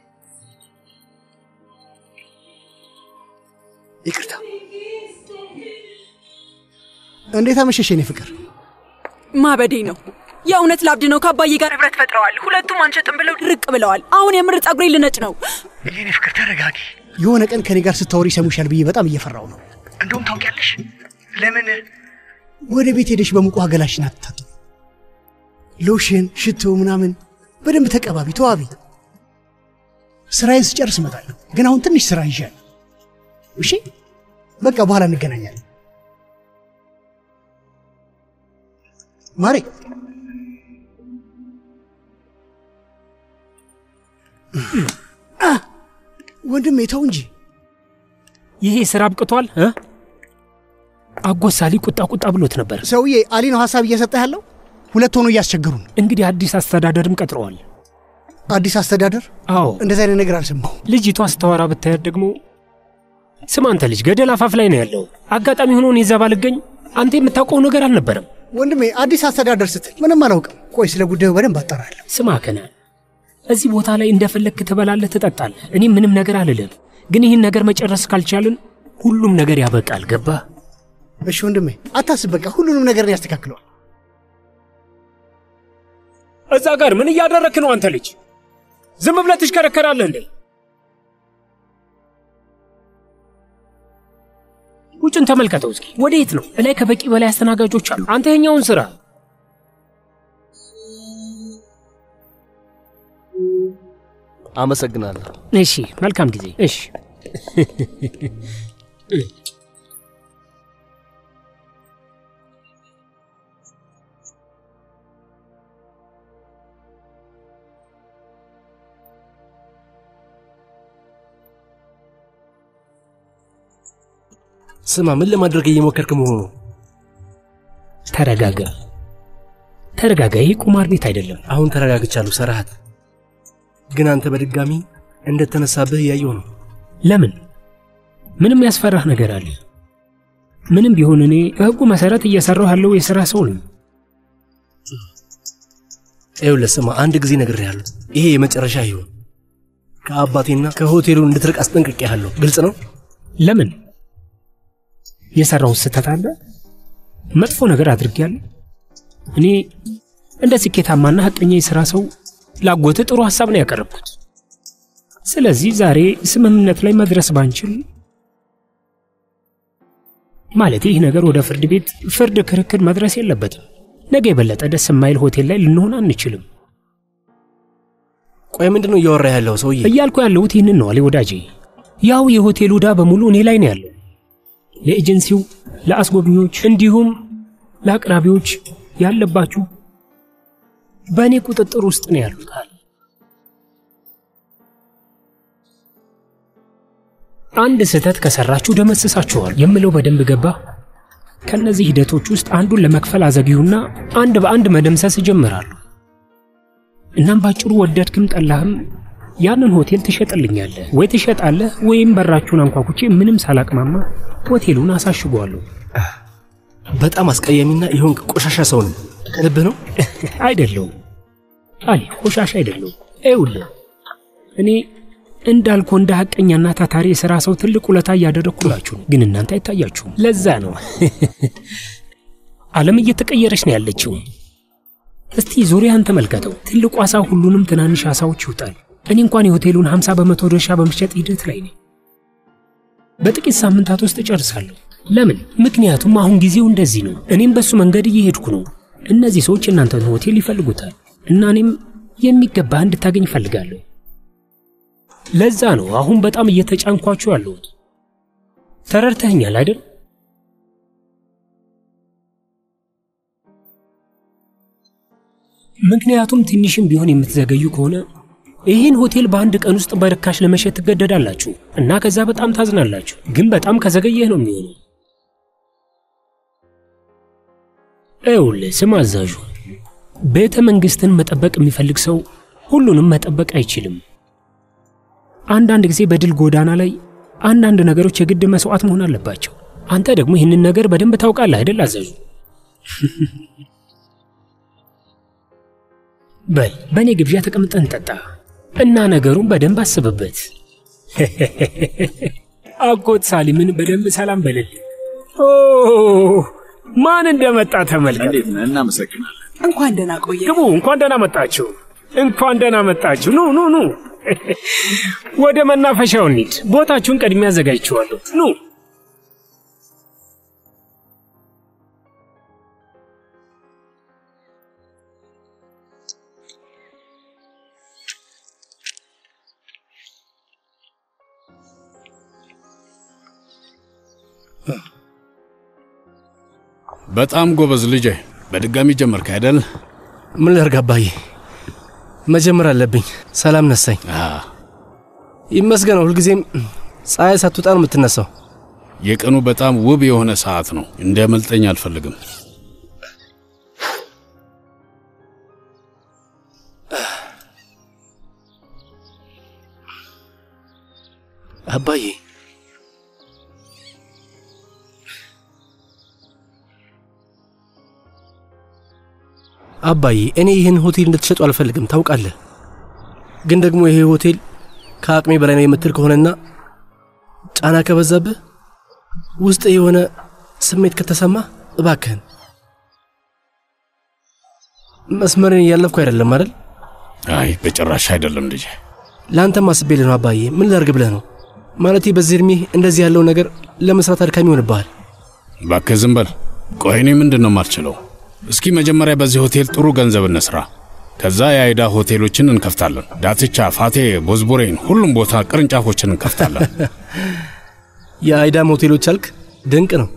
ይቅርታ። እንዴት አመሸሽ የኔ ፍቅር? ማበዴ ነው። የእውነት ላብድ ነው። ከአባዬ ጋር ህብረት ፈጥረዋል። ሁለቱም አንሸጥም ብለው ድርቅ ብለዋል። አሁን የምር ጸጉሬ ልነጭ ነው። የኔ ፍቅር ተረጋጊ። የሆነ ቀን ከኔ ጋር ስታወሪ ይሰሙሻል ብዬ በጣም እየፈራው ነው። እንደውም ታውቂያለሽ ለምን ወደ ቤት ሄደሽ በሙቋ ገላሽን አትታጠቢ? ሎሽን፣ ሽቶ ምናምን በደንብ ተቀባቢ፣ ተዋቢ። ስራዬን ስጨርስ እመጣለሁ። ግን አሁን ትንሽ ስራ ይዣለሁ። እሺ፣ በቃ በኋላ እንገናኛለን። ማሬ አ፣ ወንድሜ ተው እንጂ ይሄ ስራ አብቅቷል እ አጎት ሳሊ ቁጣ ቁጣ ብሎት ነበር። ሰውዬ አሊ ነው ሀሳብ እየሰጠ ያለው። ሁለት ሆኖ እያስቸገሩ ነው። እንግዲህ አዲስ አስተዳደርም ቀጥረዋል። አዲስ አስተዳደር? አዎ እንደዚህ አይነት ነገር አልሰማሁ። ልጅቷ ስታወራ ብታያት ደግሞ ስም አንተ ልጅ ገደል አፋፍ ላይ ነው ያለው። አጋጣሚ ሆኖ እኔ እዛ ባልገኝ አንተ የምታውቀው ነገር አልነበረም። ወንድሜ አዲስ አስተዳደር ስትል ምንም አላውቅም። ቆይ ስለ ጉዳዩ በደንብ አጠራለሁ። ስማ ከና እዚህ ቦታ ላይ እንደፈለግክ ትበላለህ፣ ትጠጣለህ። እኔ ምንም ነገር አልልም። ግን ይህን ነገር መጨረስ ካልቻልን ሁሉም ነገር ያበቃል። ገባህ? እሺ ወንድሜ አታስብ፣ በቃ ሁሉንም ነገር ያስተካክለዋል። እዛ ጋር ምን እያደረክ ነው አንተ ልጅ? ዝም ብለህ ትሽከረከራለህ እንዴ? ውጭን ተመልከተው እስኪ። ወዴት ነው? እላይ ከበቂ በላይ አስተናጋጆች አሉ። አንተ የኛውን ስራ አመሰግናለሁ። እሺ፣ መልካም ጊዜ። እሺ ስማ፣ ምን ለማድረግ እየሞከርክ መሆኑ? ተረጋጋ፣ ተረጋጋ። ይህ ቁማር ቤት አይደለም። አሁን ተረጋግቻለሁ ሰርሃት። ግን አንተ በድጋሚ እንደተነሳብህ እያየሁ ነው። ለምን? ምንም ያስፈራህ ነገር አለ? ምንም ቢሆን እኔ በሕጉ መሰረት እየሰራሁ ያለው የሥራ ሰው ነኝ። ይኸውልህ ስማ፣ አንድ ጊዜ ነግሬሃለሁ። ይሄ የመጨረሻ ይሁን። ከአባቴና ከሆቴሉ እንድትርቅ አስጠንቅቄሃለሁ። ግልጽ ነው? ለምን? የሰራው ስህተት አለ? መጥፎ ነገር አድርጌያለሁ? እኔ እንደ ስኬታማና ሐቀኛ የሥራ ሰው ላጎት ጥሩ ሐሳብ ነው ያቀረብኩት። ስለዚህ ዛሬ ስምምነት ላይ መድረስ ባንችል ማለት ይህ ነገር ወደ ፍርድ ቤት ፍርድ ክርክር መድረስ የለበትም። ነገ የበለጠ ደስ የማይል ሆቴል ላይ ልንሆን አንችልም። ቆይ ምንድን ነው እያወራ ያለው ሰውዬ? እያልኩ ያለሁት ይህንን ነው አሌ ወዳጄ። ያው የሆቴሉ ዕዳ በሙሉ እኔ ላይ ነው ያለው። ለኤጀንሲው፣ ለአስጎብኚዎች እንዲሁም ለአቅራቢዎች ያለባችሁ በእኔ ቁጥጥር ውስጥ ነው ያሉታል። አንድ ስህተት ከሰራችሁ ደመስሳችኋል የምለው በደንብ ገባ። ከእነዚህ ሂደቶች ውስጥ አንዱን ለመክፈል አዘግዩና አንድ በአንድ መደምሰስ እጀምራለሁ። እናም ባጭሩ ወደድክም ጠላህም ያንን ሆቴል ትሸጥልኛለህ ወይ ትሸጣለህ፣ ወይም በራችሁን አንኳኩቼ ምንም ሳላቅማማ ሆቴሉን አሳሽጓለሁ። በጣም አስቀያሚና የሆንክ ቆሻሻ ሰው ነው። ከልብህ ነው? አይደለሁም አሊ፣ ቆሻሻ አይደለሁም። ይኸውልህ እኔ እንዳልኩ እንደ ሐቀኛና ታታሪ የሥራ ሰው ትልቅ ውለታ እያደረግኩላችሁ ነው፣ ግን እናንተ አይታያችሁም። ለዛ ነው ዓለም እየተቀየረች ነው ያለችው። እስቲ ዙሪያን ተመልከተው። ትልቁ ዓሣ ሁሉንም ትናንሽ ዓሣዎች ይውጣል። እኔ እንኳን የሆቴሉን 50 በመቶ ድርሻ በመሸጥ ሂደት ላይ ነኝ። በጥቂት ሳምንታት ውስጥ እጨርሳለሁ። ለምን? ምክንያቱም አሁን ጊዜው እንደዚህ ነው። እኔም በሱ መንገድ እየሄድኩ ነው። እነዚህ ሰዎች እናንተን ሆቴል ይፈልጉታል እና እኔም የሚገባ እንድታገኝ እፈልጋለሁ። ለዛ ነው አሁን በጣም እየተጫንኳችሁ ያለሁት። ተረድተኸኛል አይደል? ምክንያቱም ትንሽም ቢሆን የምትዘገዩ ከሆነ ይህን ሆቴል በአንድ ቀን ውስጥ በርካሽ ለመሸጥ ትገደዳላችሁ እና ከዛ በጣም ታዝናላችሁ። ግን በጣም ከዘገየህ ነው የሚሆነው። ይኸውልህ ስም አዛዡ፣ ቤተ መንግሥትን መጠበቅ የሚፈልግ ሰው ሁሉንም መጠበቅ አይችልም። አንዳንድ ጊዜ በድል ጎዳና ላይ አንዳንድ ነገሮች የግድ መስዋዕት መሆን አለባቸው። አንተ ደግሞ ይህንን ነገር በደንብ ታውቃለህ አይደል አዛዡ? በል በእኔ ግብዣ ተቀምጠን ጠጣ እና ነገሩን በደንብ አስብበት። አጎት ሳሊምን በደንብ ሰላም በልል። ኦ ማን እንደመጣ ተመልከት። እናመሰግናለን። እንኳን ደህና ቆየ። ግቡ። እንኳን ደህና መጣችሁ። እንኳን ደህና መጣችሁ። ኑ ኑ ኑ፣ ወደ መናፈሻው እንሂድ። ቦታችሁን ቀድሜ አዘጋጅቼዋለሁ። ኑ በጣም ጎበዝ ልጄ። በድጋሚ ጀመርክ አይደል? ምን ላድርግ አባዬ፣ መጀመር አለብኝ። ሰላም ነሳኝ። ይመስገነው። ሁልጊዜም ፀሐይ ሳትወጣ ነው የምትነሳው። የቀኑ በጣም ውብ የሆነ ሰዓት ነው። እንዲያመልጠኝ አልፈልግም። አባዬ አባዬ እኔ ይህን ሆቴል እንድትሸጡ አልፈልግም፣ ታውቃለህ። ግን ደግሞ ይሄ ሆቴል ከአቅሜ በላይ ነው የምትል ከሆነና ጫና ከበዛብህ ውስጥ የሆነ ስሜት ከተሰማ እባክህን መስመርን እያለፍኩ አይደለም አይደል? አይ በጭራሽ አይደለም ልጄ። ለአንተም አስቤልህ ነው አባዬ። ምን ላድርግ ብለህ ነው? ማለቴ በዚህ እድሜ እንደዚህ ያለው ነገር ለመስራት አድካሚ ይሆንብሃል። እባክህ ዝም በል። ቆይ እኔ ምንድን ነው የማልችለው? እስኪ መጀመሪያ በዚህ ሆቴል ጥሩ ገንዘብ እንስራ። ከዛ የአይዳ ሆቴሎችን እንከፍታለን። ዳትቻ፣ ፋቴ፣ ቦዝቡሬን፣ ሁሉም ቦታ ቅርንጫፎችን እንከፍታለን። የአይዳም ሆቴሎች አልክ? ድንቅ ነው።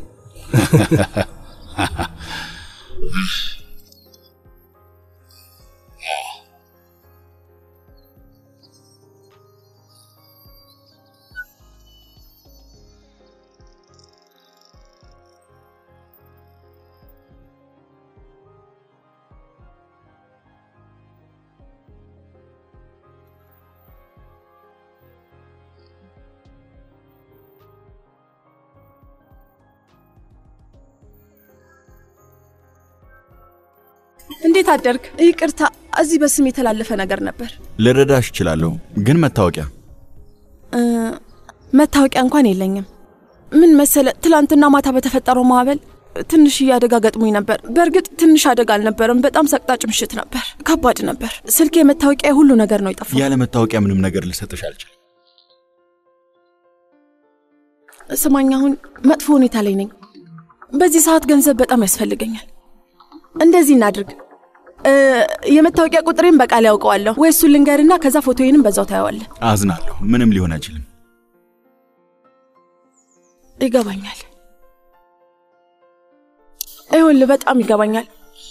እንዴት አደርግ? ይቅርታ፣ እዚህ በስም የተላለፈ ነገር ነበር። ልረዳሽ እችላለሁ፣ ግን መታወቂያ እ፣ መታወቂያ እንኳን የለኝም። ምን መሰለ፣ ትላንትና ማታ በተፈጠረው ማዕበል ትንሽዬ አደጋ ገጥሞኝ ነበር። በእርግጥ ትንሽ አደጋ አልነበረም፣ በጣም ሰቅጣጭ ምሽት ነበር። ከባድ ነበር። ስልኬ፣ መታወቂያ፣ ሁሉ ነገር ነው የጠፋው። ያለ መታወቂያ ምንም ነገር ልሰጥሽ አልችልም። ስማኝ፣ አሁን መጥፎ ሁኔታ ላይ ነኝ። በዚህ ሰዓት ገንዘብ በጣም ያስፈልገኛል። እንደዚህ እናድርግ፣ እ፣ የመታወቂያ ቁጥሬን በቃል ያውቀዋለሁ ወይ እሱን ልንገርና ከዛ ፎቶዬንም በዛው ታየዋለህ። አዝናለሁ። ምንም ሊሆን አይችልም። ይገባኛል። ይኸውልህ በጣም ይገባኛል።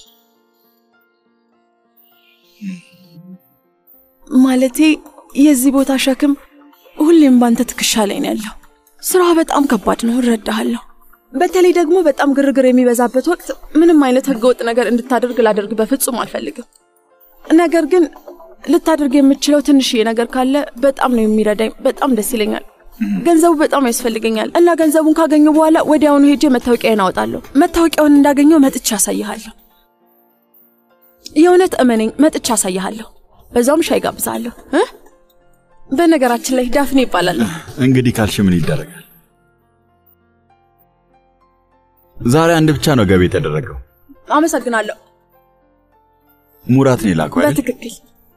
ማለቴ የዚህ ቦታ ሸክም ሁሌም ባንተ ትከሻ ላይ ነው ያለው። ስራ በጣም ከባድ ነው፣ እረዳሃለሁ። በተለይ ደግሞ በጣም ግርግር የሚበዛበት ወቅት ምንም አይነት ህገወጥ ነገር እንድታደርግ ላደርግ በፍጹም አልፈልግም። ነገር ግን ልታደርግ የምችለው ትንሽዬ ነገር ካለ በጣም ነው የሚረዳኝ። በጣም ደስ ይለኛል። ገንዘቡ በጣም ያስፈልገኛል እና ገንዘቡን ካገኘሁ በኋላ ወዲያውኑ ሄጄ መታወቂያዬን አወጣለሁ። መታወቂያውን እንዳገኘው መጥቻ አሳይሃለሁ። የእውነት እመነኝ፣ መጥቻ አሳይሃለሁ። በዛውም ሻይ ጋብዛለሁ እ በነገራችን ላይ ዳፍኔ ይባላል። እንግዲህ ካልሽ ምን ይደረጋል? ዛሬ አንድ ብቻ ነው ገቢ የተደረገው። አመሰግናለሁ። ሙራት ነው የላከው አይደል? በትክክል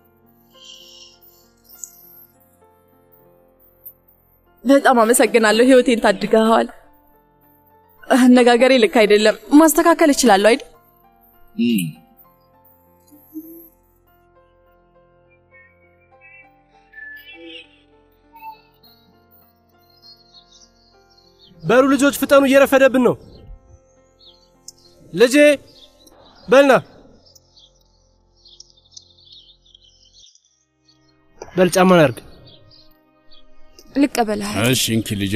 በጣም አመሰግናለሁ። ህይወቴን ታድገኸዋል። አነጋገሬ ልክ አይደለም። ማስተካከል እችላለሁ አይደል? በሉ ልጆች ፍጠኑ፣ እየረፈደብን ነው። ልጄ በልና በል ጫማን አድርግ። ልቀበልህ። እሺ እንኪ ልጄ።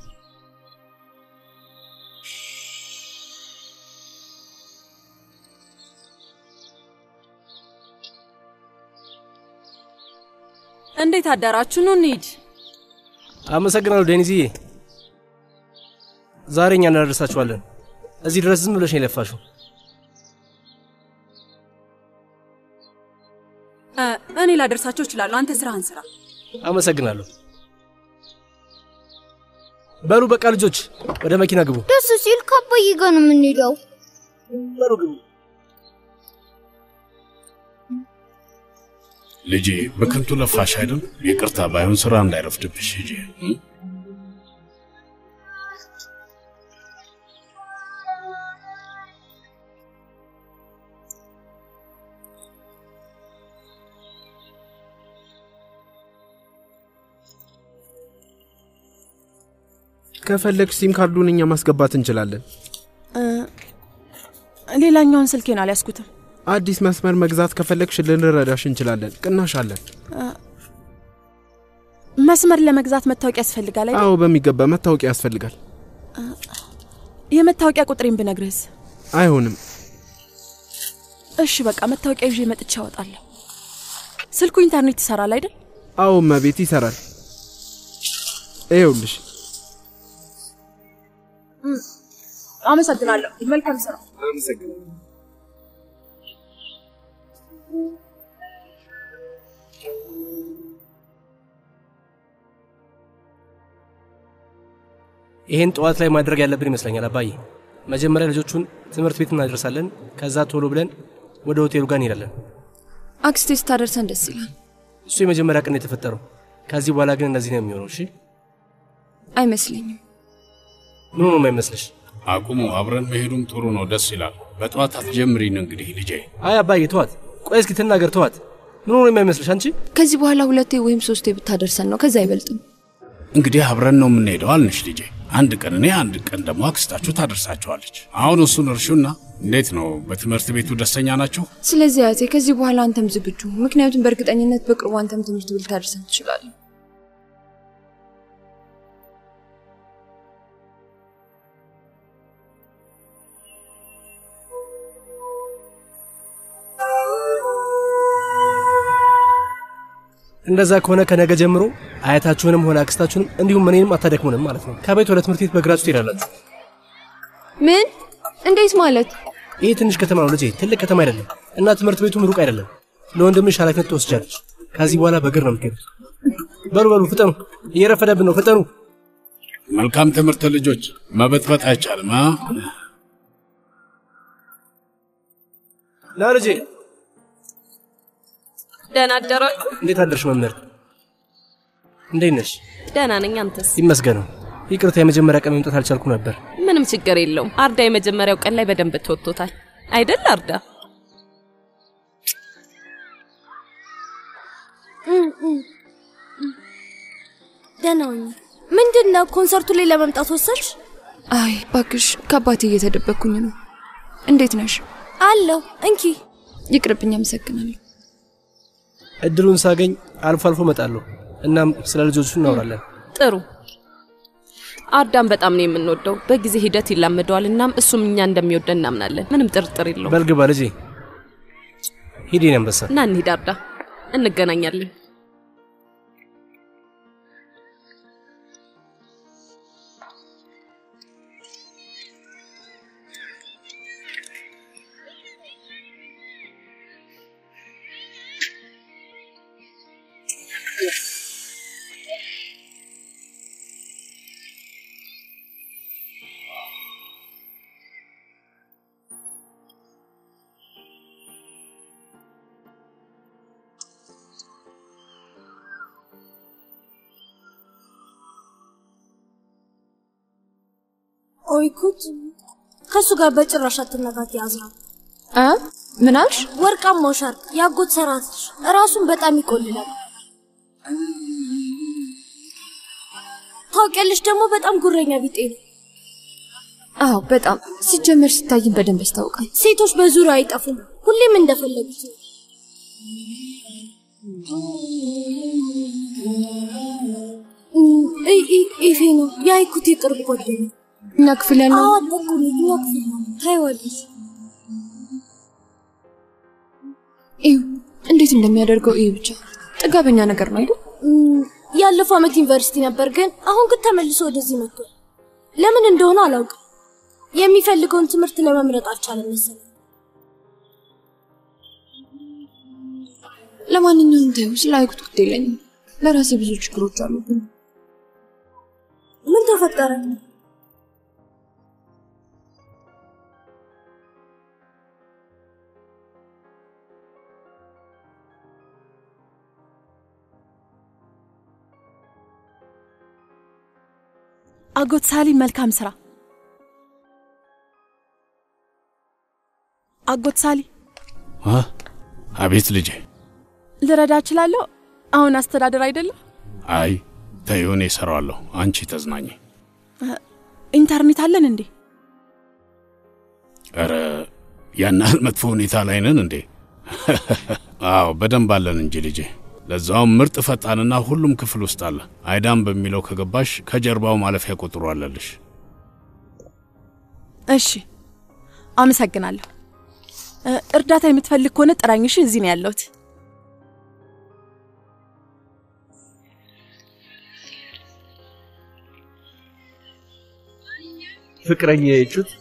እንዴት አዳራችሁ? ኑ እንሂድ። አመሰግናለሁ ዴኒዝዬ። ዛሬ እኛ እናደርሳችኋለን። እዚህ ድረስ ዝም ብለሽ ነው የለፋሽው። እ፣ እኔ ላደርሳቸው እችላለሁ። አንተ ስራህን ስራ። አመሰግናለሁ። በሉ በቃ ልጆች ወደ መኪና ግቡ። ደስ ሲል ከአባዬ ጋር ነው የምንሄደው። በሉ ግቡ። ልጄ በከንቱ ለፋሽ አይደል? ይቅርታ ባይሆን ስራ እንዳይረፍድብሽ ሂጂ። እ? ከፈለግሽ ሲም ካርዱን እኛ ማስገባት እንችላለን። እ፣ ሌላኛውን ስልኬን አልያዝኩትም። አዲስ መስመር መግዛት ከፈለግሽ ልንረዳሽ እንችላለን። ቅናሽ አለን። እ፣ መስመር ለመግዛት መታወቂያ ያስፈልጋል አይደል? አዎ፣ በሚገባ መታወቂያ ያስፈልጋል። የመታወቂያ ቁጥሬን ብነግርህስ? አይሆንም። እሺ በቃ መታወቂያ ይዤ መጥቼ አወጣለሁ። ስልኩ ኢንተርኔት ይሰራል አይደል? አዎ፣ መቤት ይሰራል። ይኸውልሽ አመሰግናለሁ። መልካም ስራ። ይሄን ጠዋት ላይ ማድረግ ያለብን ይመስለኛል አባዬ። መጀመሪያ ልጆቹን ትምህርት ቤት እናደርሳለን። ከዛ ቶሎ ብለን ወደ ሆቴሉ ጋር እንሄዳለን። አክስቴ ስታደርሰን ደስ ይላል። እሱ የመጀመሪያ ቀን ነው የተፈጠረው። ከዚህ በኋላ ግን እንደዚህ ነው የሚሆነው። እሺ አይመስለኝም። ምን ሆኖ የማይመስልሽ? አቁሙ። አብረን መሄዱም ጥሩ ነው፣ ደስ ይላል። በጠዋት አትጀምሪን እንግዲህ ልጄ። አይ አባዬ ተዋት። ቆይ እስኪ ትናገር፣ ተዋት። ምን ሆኖ የማይመስልሽ አንቺ? ከዚህ በኋላ ሁለቴ ወይም ሶስቴ ብታደርሰን ነው፣ ከዛ አይበልጥም። እንግዲህ አብረን ነው የምንሄደው አልንሽ ልጄ። አንድ ቀን እኔ፣ አንድ ቀን ደግሞ አክስታችሁ ታደርሳችኋለች። አሁን እሱን እርሹና፣ እንዴት ነው በትምህርት ቤቱ ደስተኛ ናችሁ? ስለዚህ አያቴ ከዚህ በኋላ አንተም ዝግጁ፣ ምክንያቱም በእርግጠኝነት በቅርቡ አንተም ትምህርት ቤት ልታደርሰን ትችላለህ። እንደዛ ከሆነ ከነገ ጀምሮ አያታችሁንም ሆነ አክስታችሁንም እንዲሁም እኔንም አታደክሙንም ማለት ነው። ከቤት ወደ ትምህርት ቤት በእግራችሁ ትሄዳላችሁ። ምን? እንዴት ማለት? ይህ ትንሽ ከተማ ነው ልጄ፣ ትልቅ ከተማ አይደለም እና ትምህርት ቤቱም ሩቅ አይደለም። ለወንድምሽ ኃላፊነት ትወስጃለች። ከዚህ በኋላ በእግር ነው የምትሄዱት። በሉ በሉ ፍጠኑ፣ እየረፈደብን ነው፣ ፍጠኑ። መልካም ትምህርት ልጆች። መበጥበጥ አይቻልም። አ? ና ልጄ። ደህና አደራችሁ። እንዴት አደርሽ መምህር? እንዴት ነሽ? ደህና ነኝ። አንተስ? ይመስገነው። ይቅርታ የመጀመሪያ ቀን መምጣት አልቻልኩ ነበር። ምንም ችግር የለውም። አርዳ የመጀመሪያው ቀን ላይ በደንብ ተወጥቶታል አይደል? አርዳ ደህና ሁኚ። ምንድን ነው ኮንሰርቱ ላይ ለመምጣት ወሰንሽ? አይ ባክሽ፣ ከአባቴ እየተደበቅኩኝ ነው። እንዴት ነሽ? አለሁ። እንኪ ይቅርብኝ። አመሰግናለሁ። እድሉን ሳገኝ አልፎ አልፎ እመጣለሁ። እናም ስለ ልጆቹ እናወራለን። ጥሩ። አርዳን በጣም ነው የምንወደው። በጊዜ ሂደት ይላመደዋል። እናም እሱም እኛ እንደሚወደን እናምናለን። ምንም ጥርጥር የለውም። በልግባ ልጄ። ሂድ የኔ አንበሳ። እና እንሂድ አርዳ፣ እንገናኛለን። ይኩት ከእሱ ጋር በጭራሽ አትነካት ያዝራል። እ ምን አልሽ? ወርቃማው ሻርክ ያጎት ሰራትሽ ራሱን በጣም ይቆልላል። ታውቂያለሽ፣ ደግሞ በጣም ጉረኛ ቢጤ ነው። አዎ በጣም ሲጀመር ሲታይም በደንብ ያስታውቃል። ሴቶች በዙሪያው አይጠፉም፣ ሁሌም እንደፈለጉት ነው። እ- እ- ኢፌ ነው የአይኩት የቅርብ ጓደኛ። እኛ ክፍል ያለው አዎ አጠቁኝ፣ እኛ ክፍል ነው። ታይዋለሽ። እዩ እንዴት እንደሚያደርገው እዩ ብቻ። ጥጋበኛ ነገር ነው አይደል? እም፣ ያለፈው ዓመት ዩኒቨርሲቲ ነበር፣ ግን አሁን ግን ተመልሶ ወደዚህ መጥቷል። ለምን እንደሆነ አላውቅም። የሚፈልገውን ትምህርት ለመምረጥ አልቻለም መሰለኝ። ለማንኛውም ተይው፣ ስለ አይኩት ግድ የለኝም። ለራሴ ብዙ ችግሮች አሉብኝ። ምን ተፈጠረ? አጎት ሳሊ መልካም ስራ። አጎት ሳሊ አ? አቤት ልጄ። ልረዳ እችላለሁ? አሁን አስተዳደር አይደለም? አይ ተይው፣ እኔ እሰራዋለሁ። አንቺ ተዝናኝ። ኢንተርኔት አለን እንዴ? ኧረ ያን ያህል መጥፎ ሁኔታ ላይ ነን እንዴ? አዎ በደንብ አለን እንጂ ልጄ። ለዛውም ምርጥ ፈጣንና ሁሉም ክፍል ውስጥ አለ። አይዳም በሚለው ከገባሽ ከጀርባው ማለፊያ ቁጥሩ አለልሽ። እሺ፣ አመሰግናለሁ። እ፣ እርዳታ የምትፈልግ ከሆነ ጥራኝ። እሺ፣ እዚህ ነው ያለሁት። ፍቅረኛ የቹት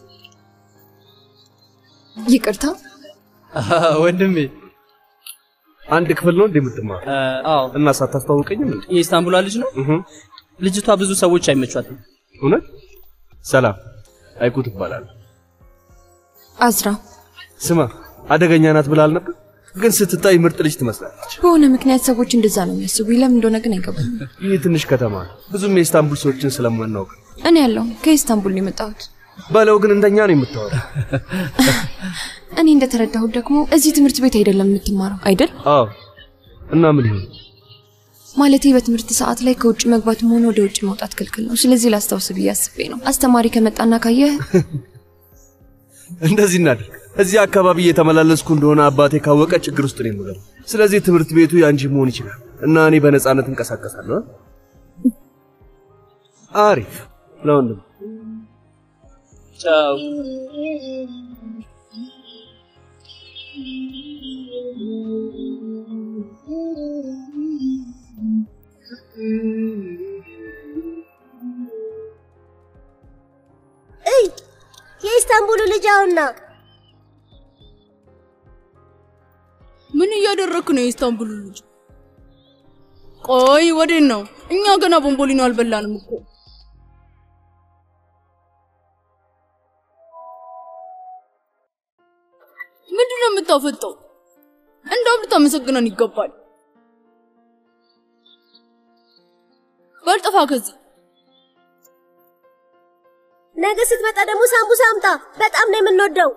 ይቅርታ ወንድሜ አንድ ክፍል ነው እንዴ የምትማር? አዎ። እና ሳታስተዋውቀኝም እንዴ? የኢስታንቡሏ ልጅ ነው። ልጅቷ ብዙ ሰዎች አይመቿትም። እውነት? ሰላም አይኩ ትባላለህ። አዝራ ስማ አደገኛ ናት ብላል ነበር፣ ግን ስትታይ ምርጥ ልጅ ትመስላለች። በሆነ ምክንያት ሰዎች እንደዛ ነው የሚያስቡኝ። ለምን እንደሆነ ግን አይገባኝም። ይህ ትንሽ ከተማ ነው፣ ብዙም የኢስታንቡል ሰዎችን ስለማናውቅ እኔ ያለው ከኢስታንቡል ነው የመጣሁት። በለው ግን እንደኛ ነው የምታወራው። እኔ እንደተረዳሁት ደግሞ እዚህ ትምህርት ቤት አይደለም የምትማረው አይደል? አዎ። እና ምን ይሆን ማለቴ በትምህርት ሰዓት ላይ ከውጭ መግባትም ሆነ ወደ ውጭ መውጣት ክልክል ነው። ስለዚህ ላስታውስ ብዬ አስቤ ነው። አስተማሪ ከመጣና ካየህ እንደዚህ እናድርግ። እዚህ አካባቢ እየተመላለስኩ እንደሆነ አባቴ ካወቀ ችግር ውስጥ ነው የምገባው። ስለዚህ ትምህርት ቤቱ የአንቺ መሆን ይችላል እና እኔ በነፃነት እንቀሳቀሳለሁ። አ? አሪፍ ለወንድም ቻው። እይ የኢስታንቡሉ ልጅ አሁንና ምን እያደረክ ነው የኢስታንቡል ልጅ? ቆይ ወዴት ነው? እኛ ገና ቦምቦሊኖ አልበላንም እኮ። ምንድን ነው የምታፈጠው? እንደውም ልታመሰግነን ይገባል። በል ጥፋ ከዚህ። ነገ ስትመጣ ደግሞ ሳምቡሳ አምጣ። በጣም ነው የምንወደው።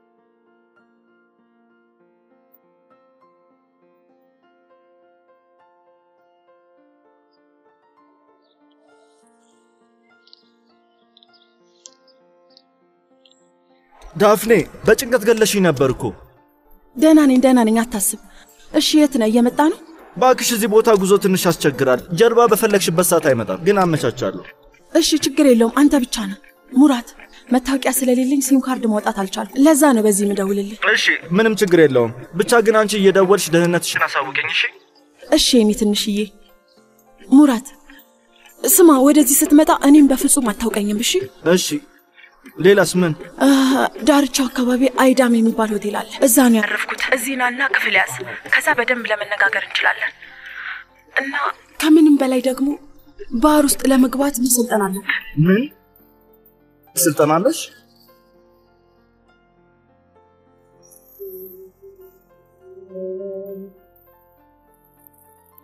ዳፍኔ በጭንቀት ገለሽኝ ነበር እኮ። ደህና ነኝ፣ ደህና ነኝ፣ አታስብ። እሺ፣ የት ነህ? እየመጣ ነው? ባክሽ እዚህ ቦታ ጉዞ ትንሽ ያስቸግራል። ጀርባ በፈለግሽበት ሰዓት አይመጣም፣ ግን አመቻቻለሁ። እሺ፣ ችግር የለውም። አንተ ብቻ ነህ ሙራት። መታወቂያ ስለሌለኝ ሲም ካርድ ማውጣት አልቻልኩም። ለዛ ነው በዚህ ምደውልልህ። እሺ፣ ምንም ችግር የለውም። ብቻ ግን አንቺ እየደወልሽ ደህንነትሽን አሳውቀኝ እሺ? እሺ፣ የኔ ትንሽዬ ሙራት፣ ስማ፣ ወደዚህ ስትመጣ እኔም በፍጹም አታውቀኝም። እሺ እሺ። ሌላስ ምን? አ፣ ዳርቻው አካባቢ አይዳም የሚባል ሆቴል አለ። እዛ ነው ያረፍኩት። እዚህ ናና ክፍል ያዝ። ከዛ በደንብ ለመነጋገር እንችላለን። እና ከምንም በላይ ደግሞ ባህር ውስጥ ለመግባት መሰልጠን አለብን። ምን ስልጠና አለሽ?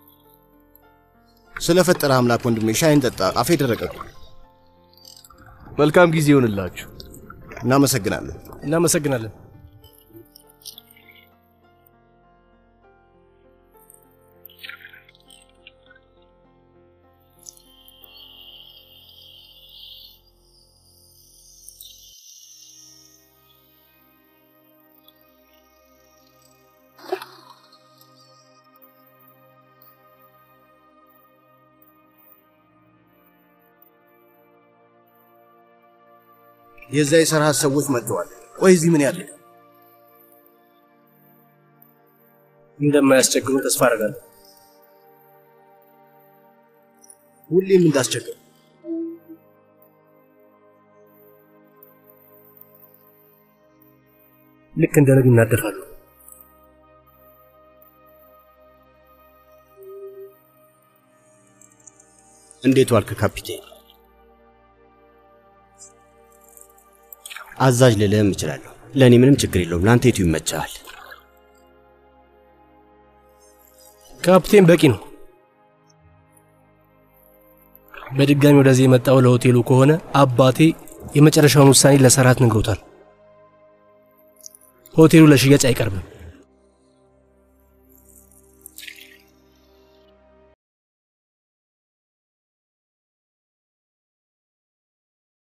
ስለፈጠረ አምላክ ወንድሜ ሻይን ጠጣ። አፌ ደረቀ እኮ። መልካም ጊዜ ይሆንላችሁ። እናመሰግናለን። እናመሰግናለን። የዛ የሰርሃት ሰዎች መጥተዋል። ቆይ እዚህ ምን ያለ እንደማያስቸግሩ ተስፋ አደርጋለሁ። ሁሌም እንዳስቸግር ልክ እንደ ነግ እናደፋሉ። እንዴት ዋልክ ካፒቴን? አዛዥ ልልህም እችላለሁ። ለእኔ ምንም ችግር የለውም። ለአንተ የቱ ይመችሃል? ካፕቴን በቂ ነው። በድጋሚ ወደዚህ የመጣው ለሆቴሉ ከሆነ አባቴ የመጨረሻውን ውሳኔ ለሰራት ነግሮታል። ሆቴሉ ለሽያጭ አይቀርብም።